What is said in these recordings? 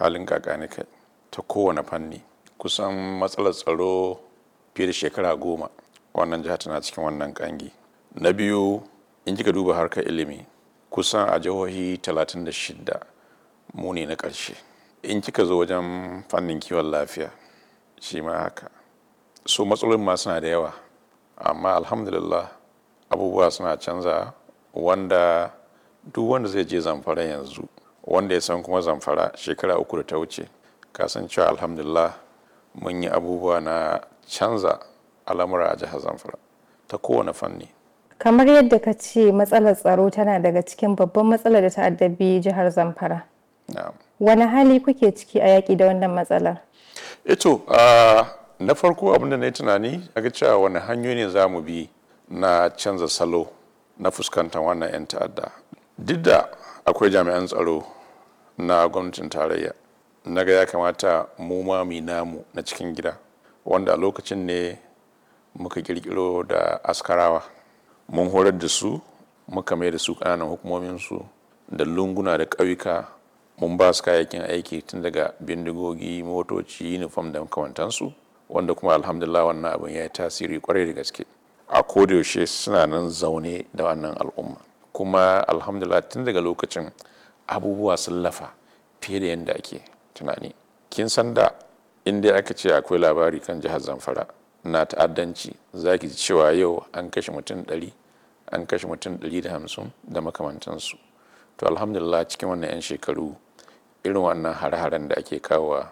halin kakanika ta kowane fanni kusan matsalar tsaro fiye da shekara goma wannan jiha tana cikin wannan kangi na biyu in kika duba harkar ilimi kusan a jihohi 36 mu ne na ƙarshe in kika zo wajen fannin kiwon lafiya shi ma haka so matsalolin ma suna da yawa amma alhamdulillah abubuwa suna canza wanda duk wanda zai je zamfara yanzu wanda ya san kuma zamfara shekara uku da ta wuce kasancewa alhamdulillah mun yi abubuwa na canza al'amura a jihar zamfara ta kowane fanni kamar yadda ka ce matsalar tsaro tana daga cikin babban matsalar da ta addabi jihar zamfara na'am wani hali kuke ciki a yaƙi da wannan matsalar ito uh, na farko abinda na yi tunani ga cewa wani hanyoyi ne za mu bi na canza salo na fuskantar wannan 'yan ta'adda duk da akwai jami'an tsaro na gwamnatin tarayya na ga ya kamata mu ma mu namu na cikin gida wanda a lokacin ne muka kirkiro da askarawa mun horar da su muka mai da su ƙananan hukumominsu da lunguna da ƙauyuka mun ba su kayayyakin aiki tun daga bindigogi motoci uniform da makamantansu wanda kuma alhamdulillah wannan abin ya yi tasiri kwarai da gaske a kodayaushe suna nan zaune da wannan al'umma kuma alhamdulillah tun daga lokacin abubuwa sun lafa fiye da yadda ake tunani kin san da inda aka ce akwai labari kan jihar zamfara na ta'addanci za ki ji cewa yau an kashe mutum ɗari an kashe mutum ɗari da hamsin da makamantansu to alhamdulillah cikin wannan 'yan shekaru irin wannan hare-haren da ake kawowa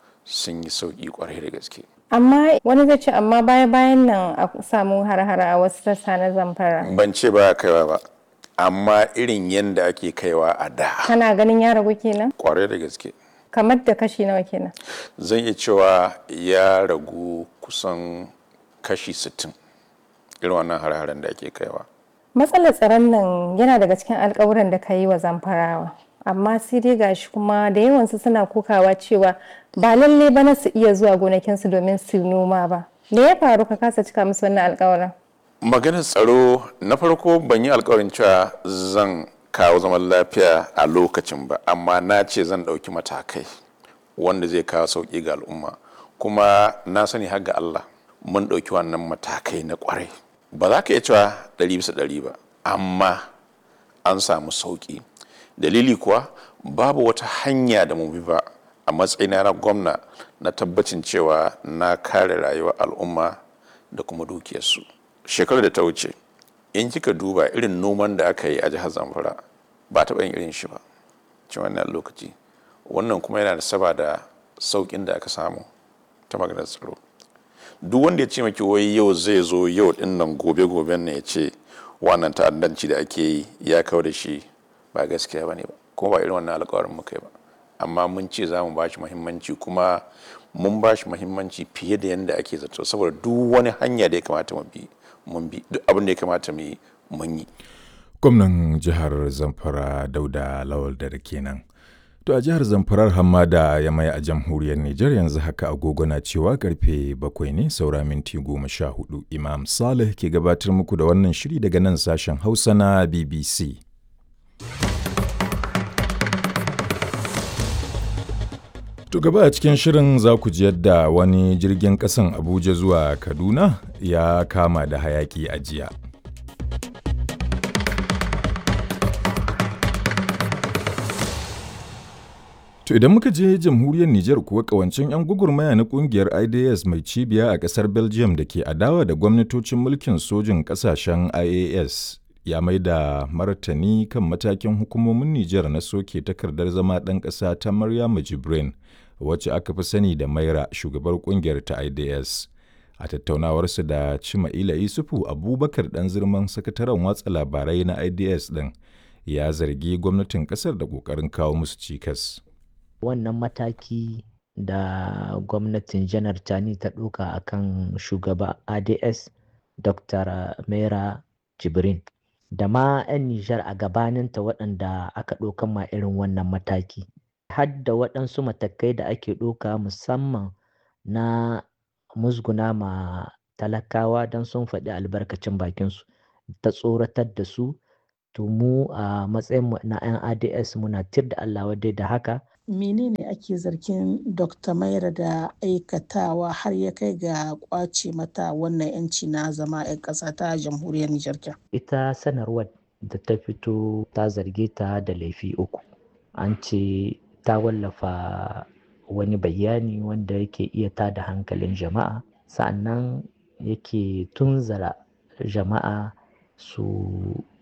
sun yi sauƙi kwarai da gaske amma wani zai ce amma baya bayan nan a samu har-hara a wasu sassa na zamfara ban ce ba kaiwa ba amma irin yadda ake kaiwa a da kana ganin ya ragu kenan kwarai da gaske kamar da kashi nawa kenan zan iya cewa ya ragu kusan kashi 60 irin wannan hare-haren da ake kaiwa matsalar tsaron nan yana daga cikin alkawuran da ka yi wa zamfarawa amma sai dai gashi kuma da yawansu suna kokawa cewa ba lalle ba na su iya zuwa gonakinsu domin su noma ba me ya faru ka kasa cika musu wannan alkawarin maganar tsaro na farko ban yi alkawarin cewa zan kawo zaman lafiya a lokacin ba amma na ce zan ɗauki matakai wanda zai kawo sauƙi ga al'umma kuma na sani har ga Allah mun ɗauki wannan matakai na ƙwarai ba za ka iya cewa ɗari bisa ɗari ba amma an samu sauƙi dalili kuwa babu wata hanya da mu bi ba a matsayina na gwamna na tabbacin cewa na kare rayuwar al'umma da kuma dukiyarsu shekarar da ta wuce in kika duba irin noman da aka yi a jihar zamfara ba taɓa yin irin shi ba cikin wannan lokaci wannan kuma yana da saba da sauƙin da aka samu ta maganar tsaro duk wanda ya ce maki wai yau zai zo yau din nan gobe goben ne ya ce wannan ta'addanci da ake yi ya kawo da shi ba gaskiya ba ne ba kuma ba irin wannan alkawarin muka yi ba amma mun ce za mu ba shi muhimmanci kuma mun ba shi muhimmanci fiye da yadda ake zato saboda duk wani hanya da ya kamata mu bi mun bi duk abin da ya kamata mu yi mun yi gwamnan jihar zamfara dauda lawal da kenan to a jihar zamfarar hamada ya mai a jamhuriyar nijar yanzu haka agogo na cewa karfe bakwai ne saura minti goma sha hudu imam salih ke gabatar muku da wannan shiri daga nan sashen hausa na bbc To gaba a cikin shirin za ku ji yadda wani jirgin ƙasan Abuja zuwa Kaduna ya kama da hayaki a jiya. To idan muka je jamhuriyar Nijar kuwa kawancin 'yan gugurmaya na kungiyar IDS mai cibiya a ƙasar Belgium da ke adawa da gwamnatocin mulkin sojin ƙasashen IAS ya mai da martani kan matakin hukumomin Nijar na soke takardar zama ɗan ƙasa ta Maryamu Jibrin. wacce aka fi sani da maira shugabar kungiyar ta ids a tattaunawarsu da cima'ila isufu abubakar dan zirman sakataren watsa labarai na ids din ya zargi gwamnatin kasar da kokarin kawo musu cikas wannan mataki da gwamnatin janar tani ta ɗauka a kan shugaba ads dr mera jibrin da ma 'yan nijar a gabaninta waɗanda aka ɗaukan ma irin wannan mataki hadda waɗansu matakai da ake ɗauka musamman na musguna ma talakawa don sun faɗi albarkacin bakinsu ta tsoratar da su to mu a matsayin na 'yan ads muna tir da allah wadai da haka menene ake zargin dr maira da aikatawa har ya kai ga kwace mata wannan yanci na zama 'yan ƙasa ta jamhuriyar nijar ita sanarwar da ta fito ta zarge ta da laifi uku an ce ta wallafa wani bayani wanda yake iya tada hankalin jama'a sa'annan yake tunzara jama'a su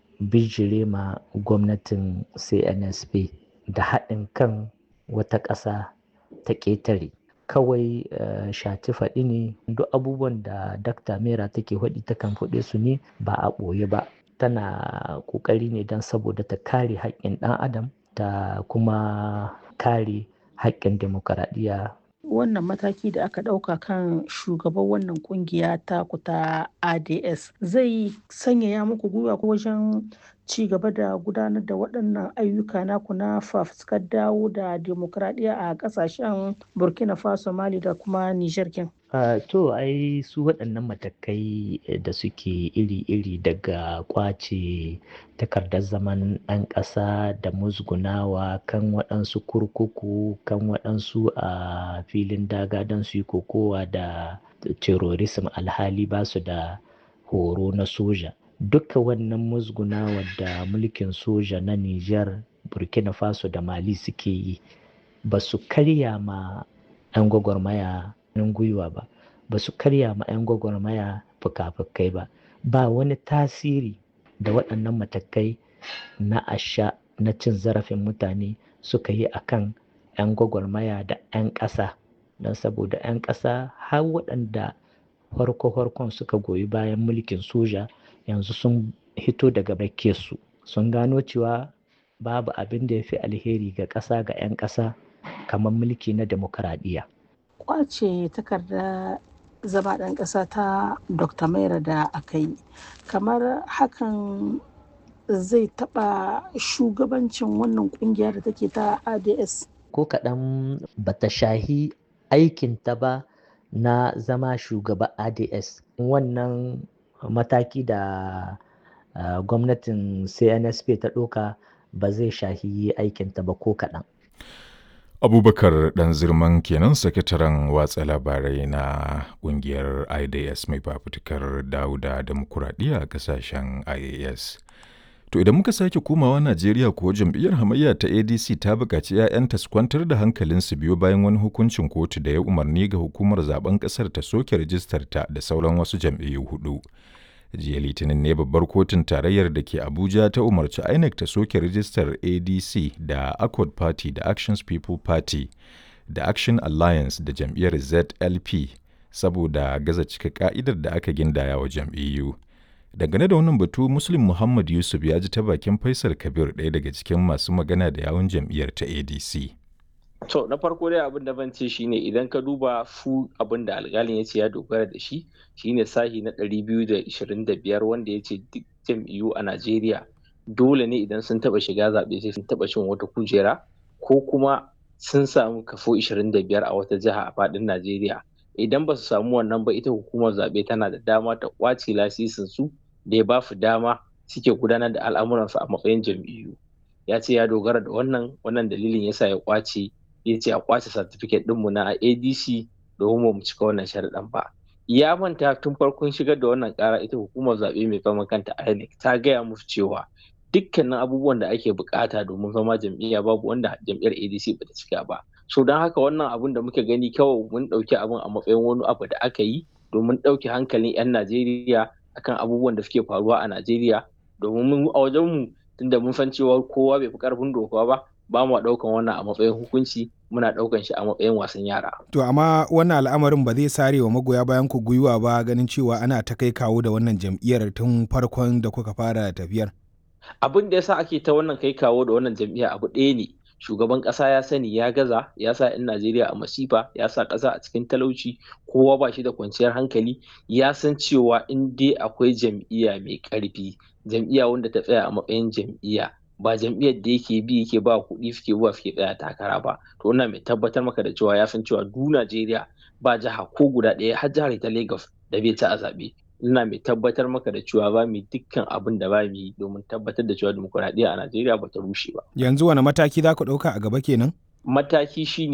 bijire ma gwamnatin cnsp da haɗin kan wata ƙasa ta ƙetare kawai uh, shati faɗi ne duk abubuwan da dakta mera take faɗi takan faɗe su ne ba a ɓoye ba tana ƙoƙari ne don saboda ta kare haƙƙin ɗan adam ta kuma kare haƙƙin demokaradiyya wannan mataki da aka ɗauka kan shugaban wannan kungiya ta kuta ads zai sanyaya muku gwiwa ko wajen ci gaba da gudanar da waɗannan ayyuka naku na fafuskar dawo da demokradiyya a ƙasashen burkina faso mali da kuma nijar kin Uh, to ai su waɗannan matakai da suke iri-iri daga kwace takardar zaman ɗan ƙasa da musgunawa kan waɗansu kurkuku kan waɗansu a uh, filin daga don su yi kokowa da terrorism alhali ba su da horo na soja duka wannan musgunawa da mulkin soja na Nijar burkina faso da mali suke yi ba su karya ma 'yan gwagwarmaya hannun gwiwa ba ba su karya ma 'yan gwagwarmaya fuka-fukai ba ba wani tasiri da waɗannan matakai na asha na cin zarafin mutane suka yi a kan 'yan gwagwarmaya da 'yan ƙasa don saboda 'yan ƙasa har waɗanda farko-farkon suka goyi bayan mulkin soja yanzu sun hito daga su sun gano cewa babu abin da ya fi alheri ga ƙasa ga 'yan ƙasa kamar mulki na demokaradiyya. kwace takarda zama ɗan ƙasa ta dr maira da aka yi kamar hakan zai taɓa shugabancin wannan ƙungiya da take ta ads ko kaɗan bata shahi aikinta ba na zama shugaba ads wannan mataki da uh, gwamnatin cnsp ta ɗauka ba zai shahi aikinta ba ko kaɗan abubakar dan zirman kenan sakataren watsa labarai na kungiyar idas mai fafutukar dauda demokuraɗiyya a kasashen ias to idan muka sake komawa najeriya kuwa jam'iyyar hamayya ta adc ta buƙaci 'ya'yanta su kwantar da hankalinsu biyo bayan wani hukuncin kotu da ya umarni ga hukumar zaben ƙasar ta soke rijistar ta da sauran wasu jam'iyyu hudu jiya litinin ne babbar kotun tarayyar da ke abuja ta umarci inec ta soke rijistar adc da accord party da actions people party da action alliance da jam'iyyar zlp saboda gaza cika ka'idar da aka gindaya wa jam'iyyu dangane da wannan batu muslim muhammad yusuf ya ji ta bakin faisal kabir ɗaya daga cikin masu magana da yawun jam'iyyar ta adc To na farko dai abin da ban ce shine idan ka duba fu abin da alƙalin ya ce ya dogara da shi shine sahi na 225 wanda ya ce duk jam'iyyu a Najeriya dole ne idan sun taba shiga zaɓe sai sun taba cin wata kujera ko kuma sun samu kafo 25 a wata jiha a faɗin Najeriya. Idan ba su samu wannan ba ita hukumar zaɓe tana da dama ta ƙwace lasisin su da ya ba su dama suke gudanar da al'amuransu a matsayin jam'iyyu. Ya ce ya dogara da wannan wannan dalilin yasa ya ƙwace ya ce a kwace certificate ɗinmu na adc domin mu cika wannan sharaɗin ba ya manta tun farkon shigar da wannan ƙara ita hukumar zaɓe mai kama kanta inec ta gaya musu cewa dukkanin abubuwan da ake bukata domin zama jam'iyya babu wanda jam'iyyar adc bata cika ba so don haka wannan abun da muka gani kawai mun ɗauki abun a matsayin wani abu da aka yi domin ɗauke hankalin 'yan najeriya akan abubuwan da suke faruwa a najeriya domin mun a wajenmu tunda mun san cewa kowa bai fi karfin doka ba ba mu ɗaukan wannan a matsayin hukunci muna ɗaukan shi a matsayin wasan yara. To amma wannan al'amarin ba zai sare wa magoya bayan ku gwiwa ba ganin cewa ana ta kai kawo da wannan jam'iyyar tun farkon da kuka fara tafiyar. Abin da yasa ake ta wannan kai kawo da wannan jam'iyya abu ɗaya ne. Shugaban ƙasa ya sani ya gaza ya sa 'yan Najeriya a masifa ya sa ƙasa a cikin talauci kowa ba shi da kwanciyar hankali ya san cewa in dai akwai jam'iyya mai ƙarfi jam'iyya wanda ta tsaya a matsayin jam'iyya ba jam'iyyar da yake bi yake ba kuɗi suke zuwa suke tsaya takara ba to ina mai tabbatar maka da cewa ya san cewa du Najeriya ba jiha ko guda ɗaya har jihar ta Lagos da bai ci a zaɓe ina mai tabbatar maka da cewa ba mu dukkan abin da ba mu yi domin tabbatar da cewa dimokuraɗiyya a Najeriya ba ta rushe ba. Yanzu wani mataki za ku ɗauka a gaba kenan? mataki shine